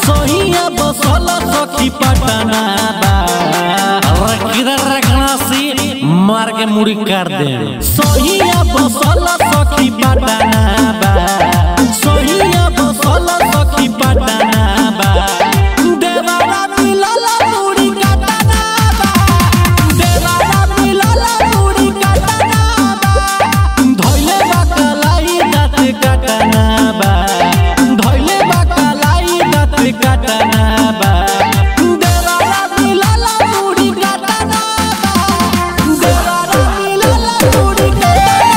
सोहिया बसल सखी पटना बा अरे किधर रखना सी मार के मुड़ी कर दे सोहिया बसल सखी पटना बा सोहिया बसल सखी पटना बा देवारा मिलल मुड़ी कटना बा देवारा मिलल मुड़ी कटना बा धइले बा कलाई दाँत कटना बा धइले बा कलाई दाँत कटना बा देवारा मिलल मुड़ी कटना बा देवारा मिलल मुड़ी कटना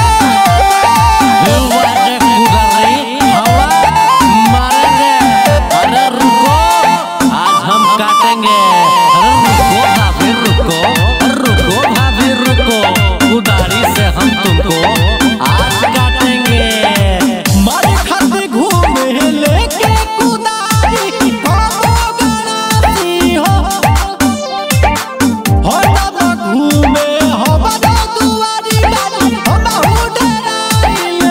वाजे कुदरी हवा मारेंगे अरे रुको आज हम काटेंगे अरे रुको भाभी रुको रुको भाभी रुको कुदारी से हम तुमको आज काटेंगे मारे खाते घूमे लेके कुदारी हो गणासी हो हो ना घूमे हो बड़ा दुआरी गाड़ी हो बहु डराइल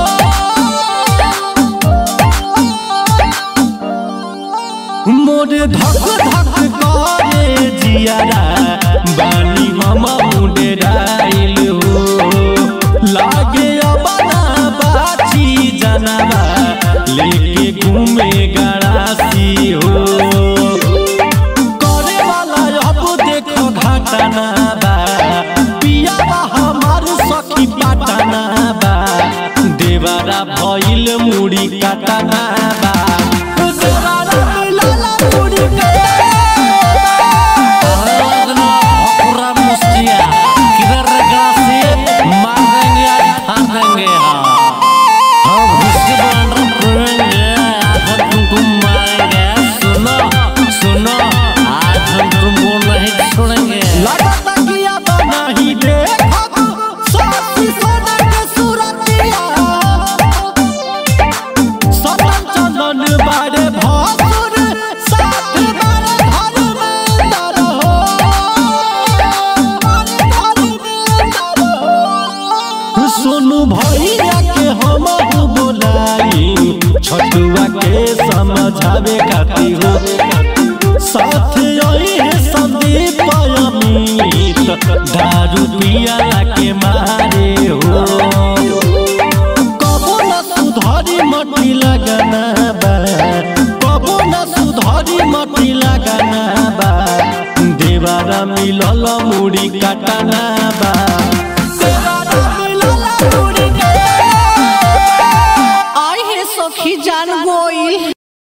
हो मोरे धक धक करे जियारा बानी हम मुंडे डाइल हो लागे अबना बाची जनवा लेके घूमे गड़ासी हो करे वाला अब देखो घटना बा पिया हमार सखी पटना बा देवारा भइल मुड़ी कटना बा देवारा मिलल मुड़ी कटना अरे पूरा मुस्तिया किधर रखना सी मार देंगे आज फाड़ देंगे हाँ हम उसके बाद रखेंगे आज हम तुमको मारेंगे सुनो सुनो आज हम तुमको नहीं छोड़ेंगे लगता कि अब नहीं देखब साथी सोना के सूरतिया सदन चंदन बारे भासुर साथ बारे धर्मेंद्र हो धर्मेंद्र हो सोनू भैया के हम बोलाई छटुआ के समझावे खातिर हो साथ आई है संदीप अमित दारू पिया के मारे हो कबो न सुधारी मटी लगना बा कबो न सुधारी मटी लगना बा देवारा मिलल मुड़ी कटना बा